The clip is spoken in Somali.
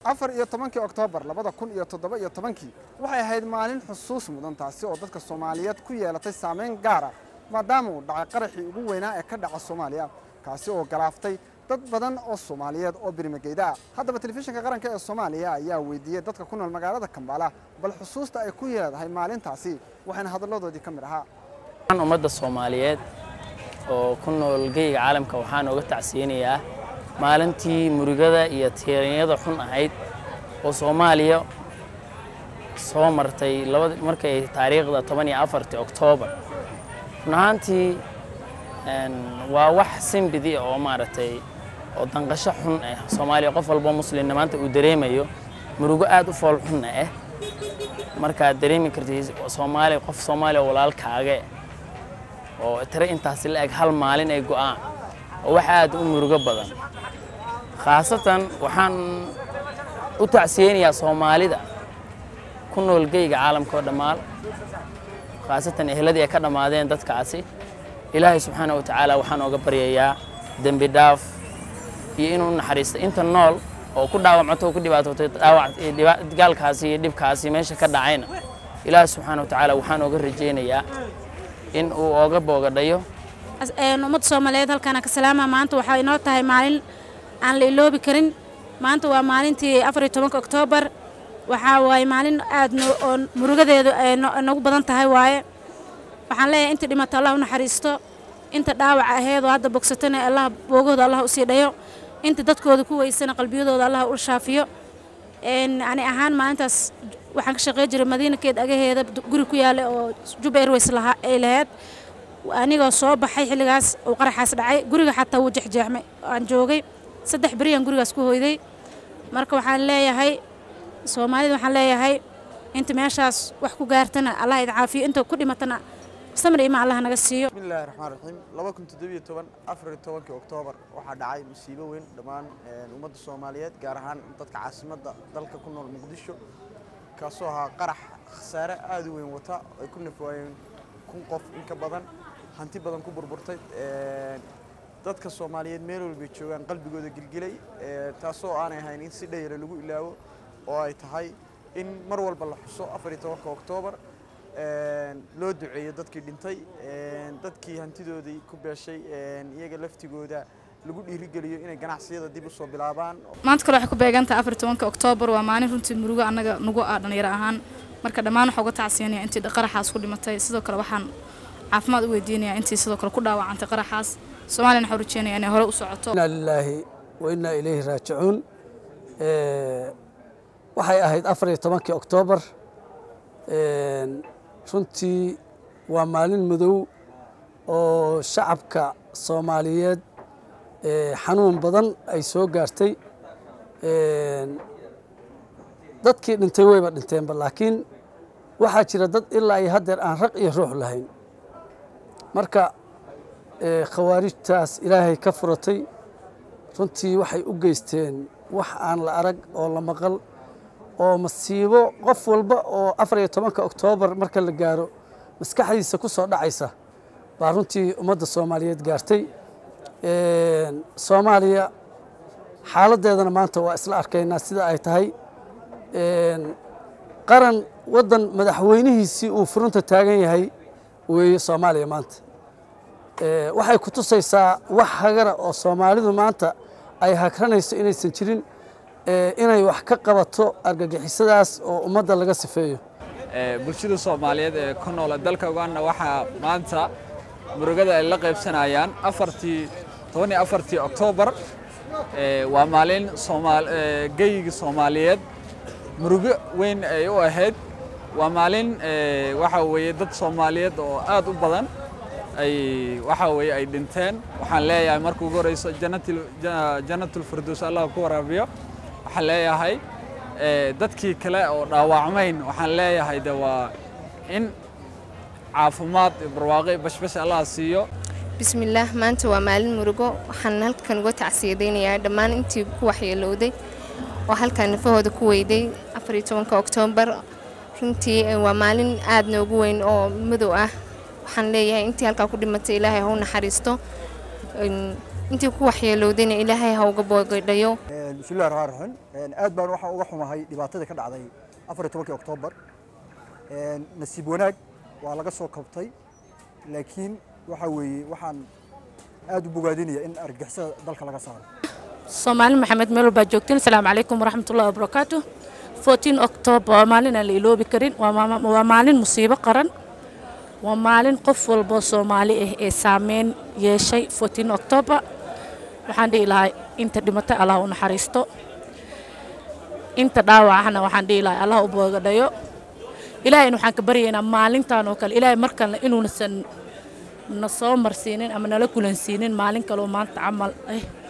afar iyo tobankii oktoobar labada kun iyo toddoba iyo tobankii waxay ahayd maalin xusuus mudan taasi oo dadka soomaaliyeed ku yeelatay saameyn gaara maadaama uu dhacay qaraxii ugu weynaa ee ka dhaca soomaaliya kaasi oo galaaftay dad badan oo soomaaliyeed oo birmageyda ah haddaba telefishinka qaranka ee soomaaliya ayaa weydiiyey dadka ku nool magaalada kambala bal xusuusta ay ku leedahay maalintaasi waxaana hadalladoodii ka mid ahaa ummadda soomaaliyeed oo ku nool geyga caalamka waxaan oga tacsiyanayaa maalintii murugada iyo tiiranyada xun ahayd oo soomaaliya soo martay markay taariikhda toban iyo afartii oktoobar run ahaantii waa wax simbidi oo maaragtay oo danqasho xun ah soomaaliya qof walboo muslimna maanta uu dareemayo murugo aad u fool xunna ah markaad dareemi kartid soomaaliya qof soomaaliya oo walaalkaage oo tiro intaasi la eg hal maalin ay go'aan oo wax aad u murugo badan khaasatan waxaan u tacsiyeynayaa soomaalida ku nool geyga caalamka oo dhammaan khaasatan ehladii ay ka dhammaadeen dadkaasi ilaahay subxaana wa tacaala waxaan ooga baryayaa dembi dhaaf iyo inuu naxariisto inta nool oo ku dhaawacmato oo ku dhibaatootay gaalkaasi iyo dhibkaasi meesha ka dhacayna ilaahay subxaana wa tacaala waxaan ooga rajaynayaa in uu ooga boogadhayo ummadda soomaaliyeed halkaana ka salaama maanta waxaa inoo tahay maalin aan la iloobi karin maanta waa maalintii afariyo tobanka oktoobar waxaa waaye maalin aad oo murugadeedu ay nagu badan tahay waaye waxaan leeyahay inta dhimata allah u naxariisto inta dhaawaca aheedoo hadda bogsatana allah boogahooda allah u sii dhayo inta dadkooda ku weysana qalbiyadooda allah u shaafiyo ani ahaan maalintaas waxaan ka shaqey jiray madiinakeed agaheeda guri ku yaala oo juba airways ay lahayd anigoo soo baxay xilligaas uu qaraxaas dhacay guriga xataa wuu jexjeexmay aan joogay saddex beriyaan gurigaas ku hoyday marka waxaan leeyahay soomaalida waxaan leeyahay inta meeshaas wax ku gaartana allah idin caafiyo inta ku dhimatana samir ima allah naga siiyo bismillahi raxmaan raxiim laba kun toddobiyo toban afariyo tobankii oktoobar waxaa dhacay musiibo weyn dhammaan ummadda soomaaliyeed gaar ahaan dadka caasimadda dalka ku nool muqdisho kaasoo ahaa qarax khasaare aada u weyn wata ay ku nafwaayeen kun qof in ka badan hanti badan ku burburtay dadka soomaaliyeed meel walbay joogaan qalbigooda gilgilay taasoo aanay ahayn in si dhayara lagu ilaawo oo ay tahay in mar walba la xuso afariyo tobanka oktoobar loo duceeyo dadkii dhintay dadkii hantidoodii ku beeshay iyaga laftigooda lagu dhiirigeliyo inay ganacsiyada dib usoo bilaabaan maanta kale waxay ku beegantahay afar tobanka oktoobar waa maalin runtii murugo annaga nugu ah dhalinyaro ahaan marka dhammaan waxaa uga tacsiyanaya intii qaraxaas ku dhimatay sidoo kale waxaan caafimaad u weydiinayaa intii sidoo kale ku dhaawacantay qaraxaas soomaaliyana waxaan rajeenaya inay hore u socoto inaa lilaahi wa innaa ilayhi raajicuun waxay ahayd afar iyo tobankii oktoobar runtii waa maalin madow oo shacabka soomaaliyeed xanuun badan ay soo gaartay dadkii dhintay wayba dhinteenba laakiin waxaa jira dad ilaa iyo haddeer aan raq iyo ruux lahayn marka khawaarijtaas ilaahay ka furatay runtii waxay u geysteen wax aan la arag oo la maqal oo masiibo qof walba oo afar iyo tobanka oktoobar marka la gaaro maskaxdiisa ku soo dhacaysa baa runtii ummadda soomaaliyeed gaartay soomaaliya xaaladdeedana maanta waa isla arkaynaa sida ay tahay qaran waddan madaxweynihiisii uu furunta taagan yahay weeye soomaaliya maanta waxay ku tusaysaa wax hagara oo soomaalidu maanta ay hagranayso inaysan jirin inay wax ka qabato argagixisadaas oo ummadda laga sifeeyo bulshada soomaaliyeed ee ku nool dalka uganda waxaa maanta murugada ay la qaybsanayaan afartii toban iyo afartii oktoobar waa maalin geyga soomaaliyeed murugo weyn ay u ahayd waa maalin waxa weeye dad soomaaliyeed oo aad u badan ay waxa weeye ay dhinteen waxaan leeyahay marka ugu horeyso jannatul firdows allah ku waraabiyo waxaan leeyahay dadkii kale oo dhaawacmayn waxaan leeyahay de waa in caafimaad barwaaqo bashbash allah siiyo bismillaah maanta waa maalin murugo waxaan halkan uga tacsiyadaynayaa dhammaan intii ku waxyeelowday oo halkan nafahooda ku weyday afariyo tobanka oktoobar runtii waa maalin aad noogu weyn oo madow ah waxaan leeyahay intii halkaa ku dhimatay ilaahay ha u naxariisto intii ku waxyeelowdayna ilaahay ha uga boogadhayo bismillahi raxmaan raxiim aad baan waxaan uga xumahay dhibaatadii ka dhacday afar iyo tobankii oktoobar nasiib wanaag waa laga soo kabtay laakiin waxa weeye waxaan aad u bogaadinaya in argagixisada dalka laga saaro soomaali maxamed meel walbaa joogtiin asalaamu calaykum waraxmatullahi wabarakaatu 14 october waa maalin aan la iloobi karin waa maama- waa maalin musiibo qaran waa maalin qof walboo soomaali ah ee saameyn yeeshay 14 october waxaan dhihi lahaa inta dhimatay allah u naxariisto inta dhaawacana waxaan dhihi lahaa allah u boogadhayo ilaahayna waxaan ka baryaynaa maalintan oo kale ilaahay markalena inuunasan na soo marsiinin ama nala kulansiinin maalin kaloo maanta camal ah